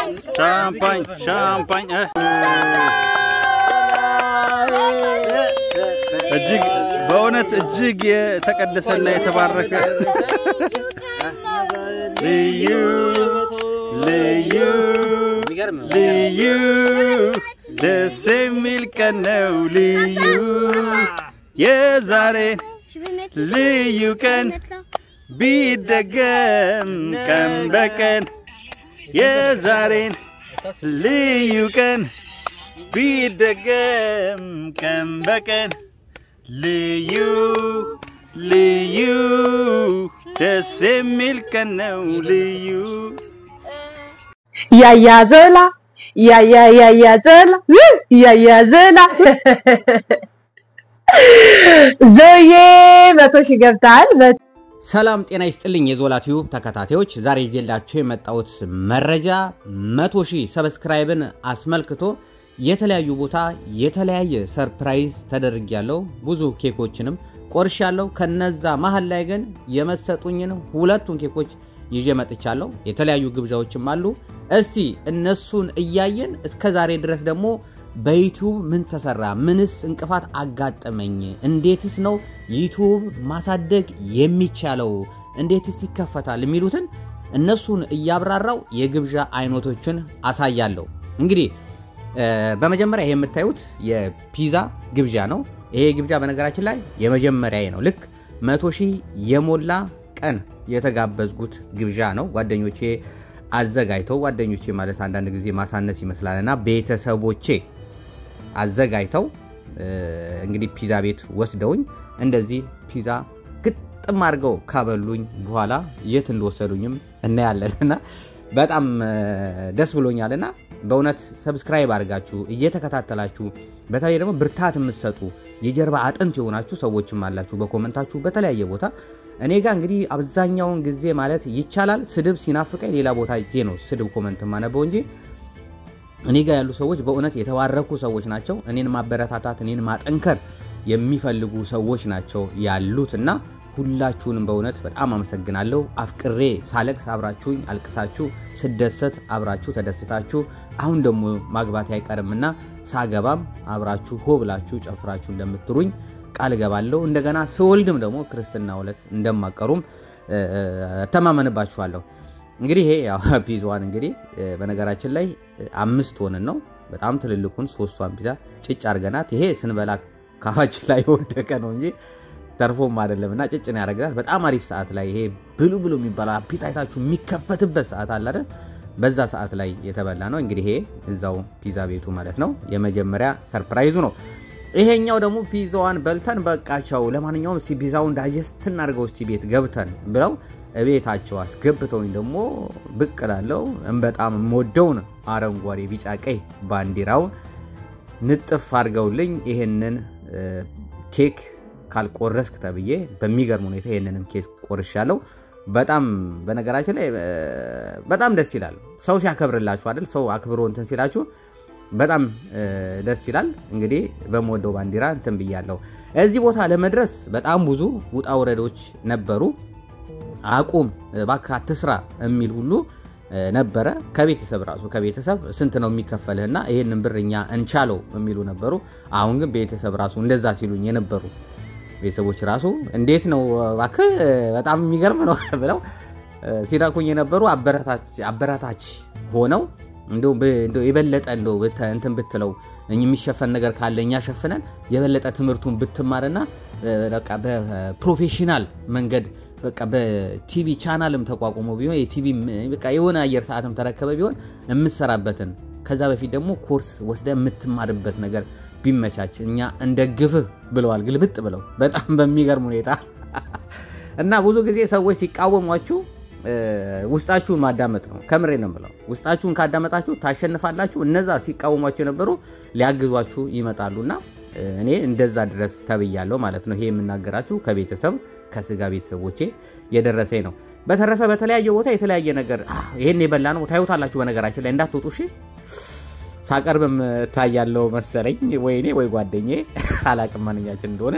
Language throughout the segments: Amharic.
ሻምፓኝ ሻምፓኝ እ እጅግ በእውነት እጅግ የተቀደሰና የተባረከ ልዩ ልዩ ልዩ ደስ የሚል ቀን ነው ልዩ የዛሬ ልዩ ቀን ቢደገም ቀን በቀን የዛሬን ልዩ ቀን ቢደገም ቀን በቀን ልዩ ልዩ ደስ የሚል ቀን ነው ልዩ ያያ ዘላ ያያ ያያ ዘላ ያያ ዘላ ዞዬ መቶ ሺህ ገብተሃል። ሰላም ጤና ይስጥልኝ የዞላ ቲዩብ ተከታታዮች፣ ዛሬ ይዤላችሁ የመጣሁት መረጃ መቶ ሺህ ሰብስክራይብን አስመልክቶ የተለያዩ ቦታ የተለያየ ሰርፕራይዝ ተደርጊያለሁ። ብዙ ኬኮችንም ቆርሻለሁ። ከነዛ መሀል ላይ ግን የመሰጡኝን ሁለቱን ኬኮች ይዤ መጥቻለሁ። የተለያዩ ግብዣዎችም አሉ። እስቲ እነሱን እያየን እስከ ዛሬ ድረስ ደግሞ በዩቲዩብ ምን ተሰራ? ምንስ እንቅፋት አጋጠመኝ? እንዴትስ ነው ዩቲዩብ ማሳደግ የሚቻለው? እንዴትስ ይከፈታል? የሚሉትን እነሱን እያብራራው የግብዣ አይነቶችን አሳያለሁ። እንግዲህ በመጀመሪያ ይሄ የምታዩት የፒዛ ግብዣ ነው። ይሄ ግብዣ በነገራችን ላይ የመጀመሪያ ነው። ልክ መቶ ሺህ የሞላ ቀን የተጋበዝኩት ግብዣ ነው። ጓደኞቼ አዘጋጅተው ጓደኞቼ ማለት አንዳንድ ጊዜ ማሳነስ ይመስላል እና ቤተሰቦቼ አዘጋጅተው እንግዲህ ፒዛ ቤት ወስደውኝ እንደዚህ ፒዛ ግጥም አድርገው ካበሉኝ በኋላ የት እንደወሰዱኝም እናያለን እና በጣም ደስ ብሎኛል እና በእውነት ሰብስክራይብ አድርጋችሁ እየተከታተላችሁ በተለይ ደግሞ ብርታት የምትሰጡ የጀርባ አጥንት የሆናችሁ ሰዎችም አላችሁ በኮመንታችሁ በተለያየ ቦታ እኔ ጋር እንግዲህ አብዛኛውን ጊዜ ማለት ይቻላል ስድብ ሲናፍቀኝ ሌላ ቦታ እጄ ነው ስድብ ኮመንት ማነበው እንጂ እኔ ጋር ያሉ ሰዎች በእውነት የተባረኩ ሰዎች ናቸው። እኔን ማበረታታት፣ እኔን ማጠንከር የሚፈልጉ ሰዎች ናቸው ያሉት እና ሁላችሁንም በእውነት በጣም አመሰግናለሁ። አፍቅሬ ሳለቅስ አብራችሁኝ አልቅሳችሁ፣ ስደሰት አብራችሁ ተደስታችሁ፣ አሁን ደግሞ ማግባት አይቀርምና ሳገባም አብራችሁ ሆ ብላችሁ ጨፍራችሁ እንደምትሩኝ ቃል እገባለሁ። እንደገና ስወልድም ደግሞ ክርስትና ዕለት እንደማቀሩም እተማመንባችኋለሁ። እንግዲህ ይሄ ያው ፒዛዋን እንግዲህ በነገራችን ላይ አምስት ሆንን ነው በጣም ትልልኩን ሶስቷን ፒዛ ጭጭ አድርገናት ይሄ ስንበላ ካፋችን ላይ የወደቀ ነው እንጂ ተርፎም አይደለም እና ጭጭ ነው ያደረግናት። በጣም አሪፍ ሰዓት ላይ ይሄ ብሉ ብሉ የሚባለው አፒታይታችሁ የሚከፈትበት ሰዓት አለ አይደል? በዛ ሰዓት ላይ የተበላ ነው እንግዲህ ይሄ እዛው ፒዛ ቤቱ ማለት ነው። የመጀመሪያ ሰርፕራይዙ ነው። ይሄኛው ደግሞ ፒዛዋን በልተን በቃቸው፣ ለማንኛውም እስቲ ፒዛውን ዳይጀስት እናድርገው እስቲ ቤት ገብተን ብለው እቤታቸው አስገብተውኝ ደግሞ ብቅ እላለሁ። በጣም የምወደውን አረንጓዴ፣ ቢጫ፣ ቀይ ባንዲራውን ንጥፍ አድርገውልኝ ይሄንን ኬክ ካልቆረስክ ተብዬ በሚገርም ሁኔታ ይህንንም ኬክ ቆርሻለሁ። በጣም በነገራችን ላይ በጣም ደስ ይላል። ሰው ሲያከብርላችሁ አይደል? ሰው አክብሮ እንትን ሲላችሁ በጣም ደስ ይላል። እንግዲህ በምወደው ባንዲራ እንትን ብያለሁ። እዚህ ቦታ ለመድረስ በጣም ብዙ ውጣ ውረዶች ነበሩ። አቁም እባክህ አትስራ የሚል ሁሉ ነበረ። ከቤተሰብ ራሱ ከቤተሰብ ስንት ነው የሚከፈልህና ይህንን ብር እኛ እንቻለው የሚሉ ነበሩ። አሁን ግን ቤተሰብ ራሱ እንደዛ ሲሉኝ የነበሩ ቤተሰቦች ራሱ እንዴት ነው እባክህ በጣም የሚገርም ነው ብለው ሲነኩኝ የነበሩ አበረታች ሆነው እንደው የበለጠ እንደው እንትን ብትለው የሚሸፈን ነገር ካለ እኛ ሸፍነን የበለጠ ትምህርቱን ብትማርና በፕሮፌሽናል መንገድ በቃ በቲቪ ቻናልም ተቋቁሞ ቢሆን የቲቪ በቃ የሆነ አየር ሰዓትም ተረከበ ቢሆን የምሰራበትን ከዛ በፊት ደግሞ ኮርስ ወስደ የምትማርበት ነገር ቢመቻች እኛ እንደግፍህ ብለዋል። ግልብጥ ብለው በጣም በሚገርም ሁኔታ እና ብዙ ጊዜ ሰዎች ሲቃወሟችሁ ውስጣችሁን ማዳመጥ ነው። ከምሬ ነው ብለው ውስጣችሁን ካዳመጣችሁ ታሸንፋላችሁ። እነዛ ሲቃወሟችሁ የነበሩ ሊያግዟችሁ ይመጣሉና እኔ እንደዛ ድረስ ተብያለሁ ማለት ነው። ይሄ የምናገራችሁ ከቤተሰብ ከስጋ ቤተሰቦቼ የደረሰኝ ነው። በተረፈ በተለያየ ቦታ የተለያየ ነገር ይሄን የበላ ነው ታዩታላችሁ። በነገራችን ላይ እንዳትወጡ እሺ። ሳቀርብም እታያለሁ መሰለኝ ወይኔ ወይ ጓደኛዬ አላቅም ማንኛችን እንደሆነ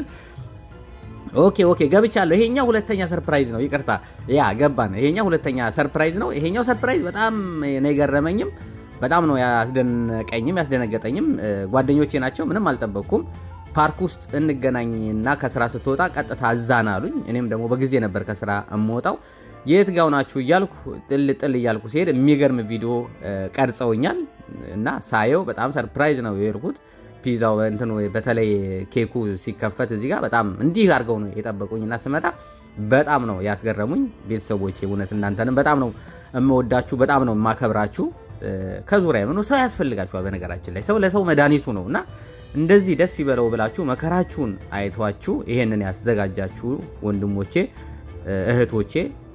ኦኬ ኦኬ ገብቻለሁ። ይሄኛው ሁለተኛ ሰርፕራይዝ ነው። ይቅርታ ያ ገባን። ይሄኛው ሁለተኛ ሰርፕራይዝ ነው። ይሄኛው ሰርፕራይዝ በጣም ነው የገረመኝም በጣም ነው ያስደነቀኝም ያስደነገጠኝም። ጓደኞቼ ናቸው፣ ምንም አልጠበቅኩም። ፓርክ ውስጥ እንገናኝና ከስራ ስትወጣ ቀጥታ እዛን አሉኝ። እኔም ደግሞ በጊዜ ነበር ከስራ እምወጣው። የት ጋው ናችሁ እያልኩ ጥል ጥል እያልኩ ሲሄድ የሚገርም ቪዲዮ ቀርጸውኛል እና ሳየው በጣም ሰርፕራይዝ ነው የሄድኩት። ፒዛው እንትኑ በተለይ ኬኩ ሲከፈት እዚህ ጋር በጣም እንዲህ አድርገው ነው የጠበቁኝና ስመጣ በጣም ነው ያስገረሙኝ። ቤተሰቦቼ እውነት እናንተንም በጣም ነው የምወዳችሁ፣ በጣም ነው የማከብራችሁ። ከዙሪያ ምኑ ሰው ያስፈልጋችኋል። በነገራችን ላይ ሰው ለሰው መድኃኒቱ ነው እና እንደዚህ ደስ ይበለው ብላችሁ መከራችሁን አይቷችሁ ይሄንን ያዘጋጃችሁ ወንድሞቼ፣ እህቶቼ፣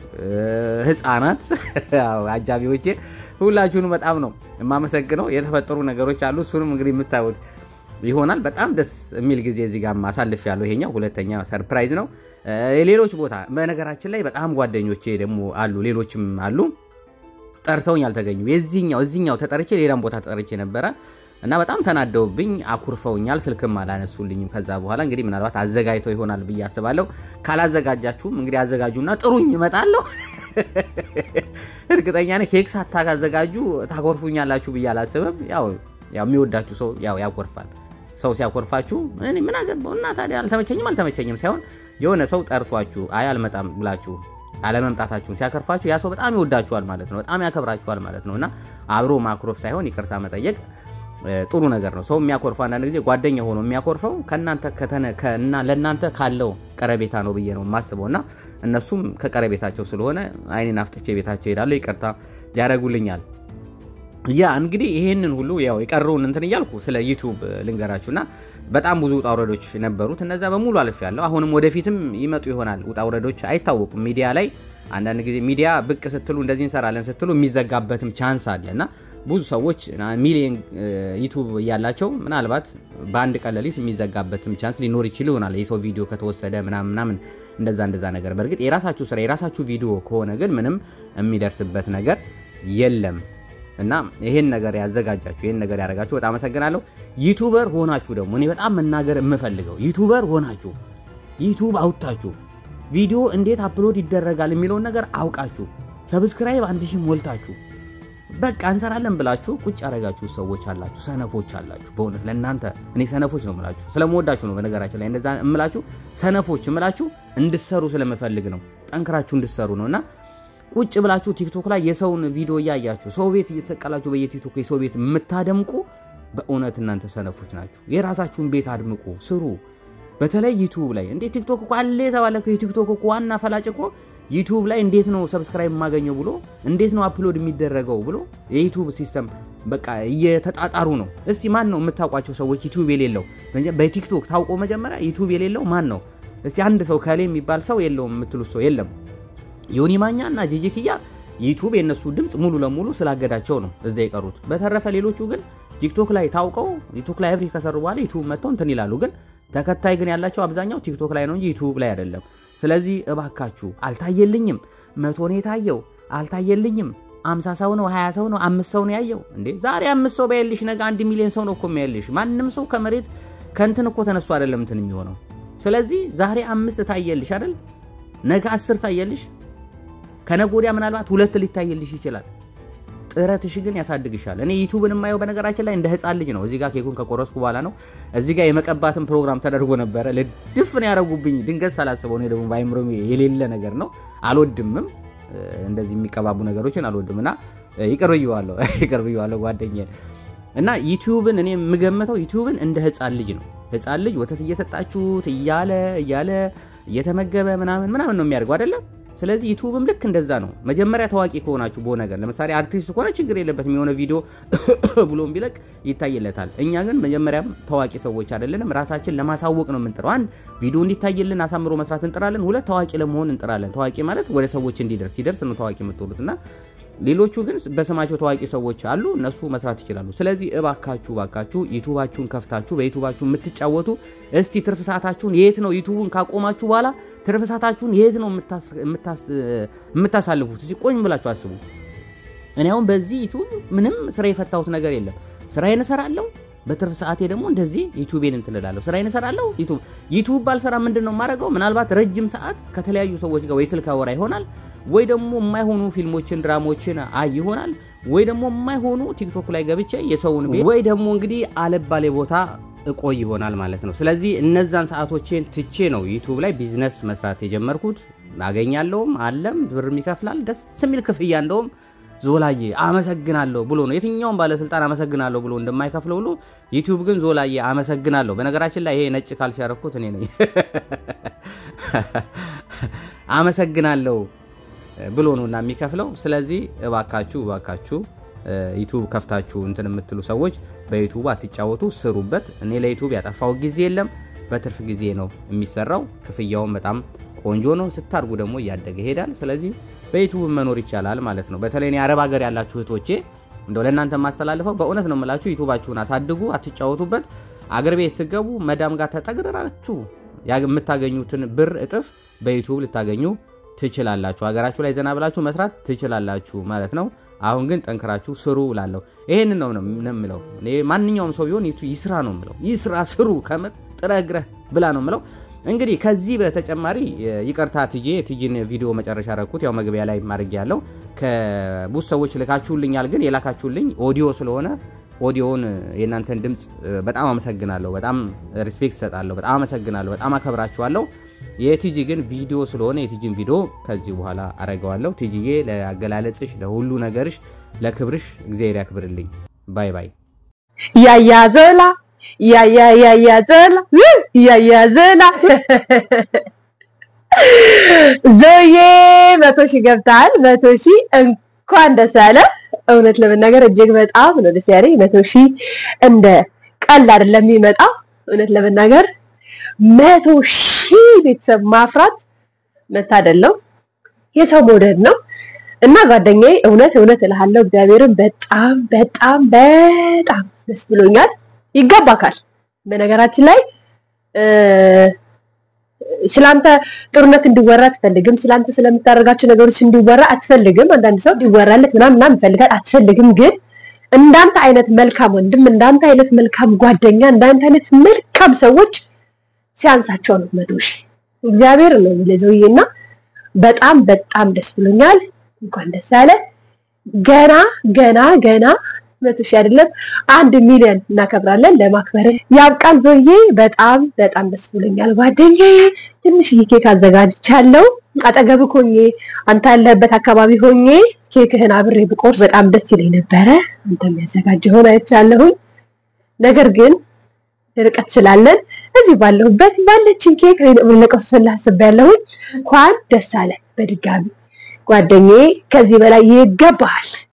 ህፃናት፣ አጃቢዎቼ ሁላችሁንም በጣም ነው የማመሰግነው። የተፈጠሩ ነገሮች አሉ። እሱንም እንግዲህ የምታዩት ይሆናል። በጣም ደስ የሚል ጊዜ እዚህ ጋር ማሳልፍ ያለው ይሄኛው ሁለተኛ ሰርፕራይዝ ነው። ሌሎች ቦታ በነገራችን ላይ በጣም ጓደኞቼ ደግሞ አሉ፣ ሌሎችም አሉ ጠርተውኝ አልተገኙ። የዚህኛው እዚህኛው ተጠርቼ ሌላም ቦታ ተጠርቼ ነበረ እና በጣም ተናደውብኝ አኩርፈውኛል። ስልክም አላነሱልኝም። ከዛ በኋላ እንግዲህ ምናልባት አዘጋጅተው ይሆናል ብዬ አስባለሁ። ካላዘጋጃችሁም እንግዲህ አዘጋጁና ጥሩኝ፣ እመጣለሁ። እርግጠኛ ነኝ ኬክ ሳታዘጋጁ ታኮርፉኛላችሁ ብዬ አላስብም። ያው የሚወዳችሁ ሰው ያው ያኮርፋል። ሰው ሲያኮርፋችሁ እኔ ምን አገባው እና ታዲያ አልተመቸኝም አልተመቸኝም ሳይሆን የሆነ ሰው ጠርቷችሁ አይ አልመጣም ብላችሁ አለመምጣታችሁን ሲያከርፋችሁ ያ ሰው በጣም ይወዳችኋል ማለት ነው። በጣም ያከብራችኋል ማለት ነው እና አብሮ ማኩረፍ ሳይሆን ይቅርታ መጠየቅ ጥሩ ነገር ነው። ሰው የሚያኮርፈው አንዳንድ ጊዜ ጓደኛ ሆኖ የሚያኮርፈው ከእናንተ ለእናንተ ካለው ቀረቤታ ነው ብዬ ነው የማስበው እና እነሱም ከቀረቤታቸው ስለሆነ አይኔን አፍጥቼ ቤታቸው ሄዳለሁ፣ ይቅርታ ያደርጉልኛል። ያ እንግዲህ ይሄንን ሁሉ ያው የቀረውን እንትን እያልኩ ስለ ዩቱብ ልንገራችሁና በጣም ብዙ ውጣ ውረዶች ነበሩት። እነዛ በሙሉ አልፌያለሁ። አሁንም ወደፊትም ይመጡ ይሆናል ውጣ ውረዶች አይታወቁም። ሚዲያ ላይ አንዳንድ ጊዜ ሚዲያ ብቅ ስትሉ እንደዚህ እንሰራለን ስትሉ የሚዘጋበትም ቻንስ አለ እና ብዙ ሰዎች ሚሊዮን ዩቱብ እያላቸው ምናልባት በአንድ ቀን ሌሊት የሚዘጋበትም ቻንስ ሊኖር ይችል ይሆናል የሰው ቪዲዮ ከተወሰደ ምናምን ምናምን እንደዛ እንደዛ ነገር። በእርግጥ የራሳችሁ ስራ የራሳችሁ ቪዲዮ ከሆነ ግን ምንም የሚደርስበት ነገር የለም እና ይሄን ነገር ያዘጋጃችሁ ይሄን ነገር ያደረጋችሁ በጣም አመሰግናለሁ። ዩቱበር ሆናችሁ ደግሞ እኔ በጣም መናገር የምፈልገው ዩቱበር ሆናችሁ ዩቱብ አውጥታችሁ ቪዲዮ እንዴት አፕሎድ ይደረጋል የሚለውን ነገር አውቃችሁ ሰብስክራይብ አንድ ሺህ ሞልታችሁ በቃ እንሰራለን ብላችሁ ቁጭ ያደረጋችሁ ሰዎች አላችሁ፣ ሰነፎች አላችሁ። በእውነት ለእናንተ እኔ ሰነፎች ነው የምላችሁ፣ ስለምወዳችሁ ነው። በነገራችን ላይ እንደዛ እምላችሁ ሰነፎች እምላችሁ እንድሰሩ ስለምፈልግ ነው፣ ጠንክራችሁ እንድሰሩ ነው እና ቁጭ ብላችሁ ቲክቶክ ላይ የሰውን ቪዲዮ እያያችሁ ሰው ቤት እየተሰቀላችሁ በየቲክቶክ የሰው ቤት የምታደምቁ በእውነት እናንተ ሰነፎች ናችሁ። የራሳችሁን ቤት አድምቁ፣ ስሩ። በተለይ ዩቱብ ላይ እንዴ ቲክቶክ እኮ አለ የተባለ የቲክቶክ እኮ ዋና ፈላጭ እኮ ዩቱብ ላይ እንዴት ነው ሰብስክራይብ የማገኘው ብሎ እንዴት ነው አፕሎድ የሚደረገው ብሎ የዩቱብ ሲስተም በቃ እየተጣጣሩ ነው። እስቲ ማን ነው የምታውቋቸው ሰዎች ዩቱብ የሌለው በቲክቶክ ታውቆ መጀመሪያ ዩቱብ የሌለው ማን ነው? እስቲ አንድ ሰው ከሌ የሚባል ሰው የለውም የምትሉት ሰው የለም። ዮኒ ማኛ እና ጂጂ ኪያ ዩቱብ የእነሱ ድምፅ ሙሉ ለሙሉ ስላገዳቸው ነው እዛ የቀሩት። በተረፈ ሌሎቹ ግን ቲክቶክ ላይ ታውቀው ቲክቶክ ላይ አብሪ ከሰሩ በኋላ ዩቱብ መጥተው እንትን ይላሉ። ግን ተከታይ ግን ያላቸው አብዛኛው ቲክቶክ ላይ ነው እንጂ ዩቱብ ላይ አይደለም። ስለዚህ እባካችሁ አልታየልኝም፣ መቶ ነው የታየው፣ አልታየልኝም፣ አምሳ ሰው ነው ሀያ ሰው ነው አምስት ሰው ነው ያየው። እንዴ ዛሬ አምስት ሰው በያልሽ ነገ አንድ ሚሊዮን ሰው ነው እኮ የሚያልሽ። ማንም ሰው ከመሬት ከእንትን እኮ ተነሱ አይደለም እንትን የሚሆነው። ስለዚህ ዛሬ አምስት ታየልሽ አይደል፣ ነገ አስር ታየልሽ፣ ከነገ ወዲያ ምናልባት ሁለት ሊታየልሽ ይችላል። ጥረትሽ ግን ያሳድግሻል። እኔ ዩቱብን የማየው በነገራችን ላይ እንደ ህፃን ልጅ ነው። እዚህ ጋር ኬኩን ከቆረስኩ በኋላ ነው። እዚህ ጋር የመቀባትን ፕሮግራም ተደርጎ ነበረ። ልድፍን ያደረጉብኝ ድንገት ሳላስበው። እኔ ደግሞ በአይምሮ የሌለ ነገር ነው፣ አልወድምም። እንደዚህ የሚቀባቡ ነገሮችን አልወድም እና ይቅር ብዬዋለሁ፣ ይቅር ብዬዋለሁ ጓደኛዬ። እና ዩቲዩብን እኔ የምገምተው ዩቲዩብን እንደ ህፃን ልጅ ነው። ህፃን ልጅ ወተት እየሰጣችሁት እያለ እያለ እየተመገበ ምናምን ምናምን ነው የሚያደርገው አይደለም ስለዚህ ዩቱብም ልክ እንደዛ ነው። መጀመሪያ ታዋቂ ከሆናችሁ በሆነ ነገር ለምሳሌ አርቲስት ከሆነ ችግር የለበትም የሆነ ቪዲዮ ብሎም ቢለቅ ይታይለታል። እኛ ግን መጀመሪያም ታዋቂ ሰዎች አይደለንም። ራሳችን ለማሳወቅ ነው የምንጥረው። አንድ ቪዲዮ እንዲታይልን አሳምሮ መስራት እንጥራለን። ሁለት ታዋቂ ለመሆን እንጥራለን። ታዋቂ ማለት ወደ ሰዎች እንዲደርስ ሲደርስ ነው ታዋቂ የምትሆኑት እና ሌሎቹ ግን በስማቸው ታዋቂ ሰዎች አሉ፣ እነሱ መስራት ይችላሉ። ስለዚህ እባካችሁ እባካችሁ ዩቱባችሁን ከፍታችሁ በዩቱባችሁ የምትጫወቱ እስቲ ትርፍ ሰዓታችሁን የት ነው ዩቱቡን ካቆማችሁ በኋላ ትርፍ ሰዓታችሁን የት ነው የምታሳልፉት? እስቲ ቆኝ ብላችሁ አስቡ። እኔ አሁን በዚህ ዩቱብ ምንም ስራ የፈታሁት ነገር የለም። ስራዬን እሰራለሁ። በትርፍ ሰዓቴ ደግሞ እንደዚህ ዩቱቤን እንትን እላለሁ። ስራዬን እሰራለሁ። ዩቱብ ዩቱብ ባልሰራ ምንድን ነው የማደርገው? ምናልባት ረጅም ሰዓት ከተለያዩ ሰዎች ጋር ወይ ስልክ አወራ ይሆናል ወይ ደግሞ የማይሆኑ ፊልሞችን ድራሞችን አይ ይሆናል ወይ ደግሞ የማይሆኑ ቲክቶክ ላይ ገብቼ የሰውን ቤት ወይ ደግሞ እንግዲህ አለባሌ ቦታ እቆይ ይሆናል ማለት ነው። ስለዚህ እነዛን ሰዓቶቼን ትቼ ነው ዩቱብ ላይ ቢዝነስ መስራት የጀመርኩት። አገኛለሁም አለም ብርም ይከፍላል። ደስ የሚል ክፍያ እንደውም ዞላዬ አመሰግናለሁ ብሎ ነው የትኛውም ባለስልጣን አመሰግናለሁ ብሎ እንደማይከፍለው ሁሉ ዩቲዩብ ግን ዞላዬ አመሰግናለሁ። በነገራችን ላይ ይሄ ነጭ ካልሲ ያረኩት እኔ ነኝ። አመሰግናለሁ ብሎ ነው እና የሚከፍለው። ስለዚህ እባካችሁ እባካችሁ ዩቱብ ከፍታችሁ እንትን የምትሉ ሰዎች በዩቱብ አትጫወቱ፣ ስሩበት። እኔ ለዩቱብ ያጠፋው ጊዜ የለም፣ በትርፍ ጊዜ ነው የሚሰራው። ክፍያውን በጣም ቆንጆ ነው። ስታድጉ ደግሞ እያደገ ይሄዳል። ስለዚህ በዩቱብ መኖር ይቻላል ማለት ነው። በተለይ እኔ አረብ ሀገር ያላችሁ እህቶቼ እንደው ለእናንተ የማስተላልፈው በእውነት ነው የምላችሁ፣ ዩቱባችሁን አሳድጉ፣ አትጫወቱበት። አገር ቤት ስገቡ መዳም ጋር ተጠግረራችሁ የምታገኙትን ብር እጥፍ በዩቱብ ልታገኙ ትችላላችሁ። ሀገራችሁ ላይ ዘና ብላችሁ መስራት ትችላላችሁ ማለት ነው። አሁን ግን ጠንክራችሁ ስሩ እላለሁ። ይሄንን ነው ነው የምለው። እኔ ማንኛውም ሰው ቢሆን ይስራ ነው የምለው። ይስራ ስሩ፣ ከመጥረህ ግረህ ብላ ነው የምለው። እንግዲህ ከዚህ በተጨማሪ ይቅርታ ትጄ ቲጂን ቪዲዮ መጨረሻ ረኩት ያው መግቢያ ላይ ማድረግ ያለው ከብዙ ሰዎች ልካችሁልኛል፣ ግን የላካችሁልኝ ኦዲዮ ስለሆነ ኦዲዮውን የእናንተን ድምፅ በጣም አመሰግናለሁ። በጣም ሪስፔክት እሰጣለሁ። በጣም አመሰግናለሁ። በጣም አከብራችኋለሁ። የቲጂ ግን ቪዲዮ ስለሆነ የቲጂን ቪዲዮ ከዚህ በኋላ አረገዋለሁ። ቲጂዬ ለአገላለጽሽ፣ ለሁሉ ነገርሽ፣ ለክብርሽ እግዚአብሔር ያክብርልኝ። ባይ ባይ። ያያ ዘላ ያያ ያያ ዘላ ያያ ዘላ ዞዬ መቶ ሺህ ገብተሃል። መቶ ሺህ እንኳን ደስ አለ። እውነት ለመናገር እጅግ በጣም ነው ደስ ያለኝ። መቶ ሺህ እንደ ቀልድ አይደለም የሚመጣ። እውነት ለመናገር መቶ ሺህ ቤተሰብ ማፍራት መታደል ነው፣ የሰው መውደድ ነው። እና ጓደኛዬ እውነት እውነት እልሃለሁ እግዚአብሔርን በጣም በጣም በጣም ደስ ብሎኛል። ይገባካል። በነገራችን ላይ ስላንተ ጥሩነት እንዲወራ አትፈልግም። ስላንተ ስለምታደርጋቸው ነገሮች እንዲወራ አትፈልግም። አንዳንድ ሰው እንዲወራለት ምናምን ምናምን ይፈልጋል፣ አትፈልግም። ግን እንዳንተ አይነት መልካም ወንድም፣ እንዳንተ አይነት መልካም ጓደኛ፣ እንዳንተ አይነት መልካም ሰዎች ሲያንሳቸው ነው መቶ ሺህ እግዚአብሔር ነው ለዘውዬ እና በጣም በጣም ደስ ብሎኛል። እንኳን ደስ አለ። ገና ገና ገና መቶ ሺህ አይደለም አንድ ሚሊዮን እናከብራለን። ለማክበርን ያብቃን። ዞዬ በጣም በጣም ደስ ብሎኛል ጓደኛዬ። ትንሽዬ ኬክ አዘጋጅቻለሁ። አጠገብህ ሆኜ አንተ ያለህበት አካባቢ ሆኜ ኬክህን አብሬ ብቆርስ በጣም ደስ ይለኝ ነበረ። አንተ የሚያዘጋጀውን አይቻለሁኝ። ነገር ግን ርቀት ስላለን እዚህ ባለሁበት ባለችን ኬክ ለቀሱ ስላስብ ያለሁኝ እንኳን ደስ አለ በድጋሚ ጓደኛዬ። ከዚህ በላይ ይገባሃል።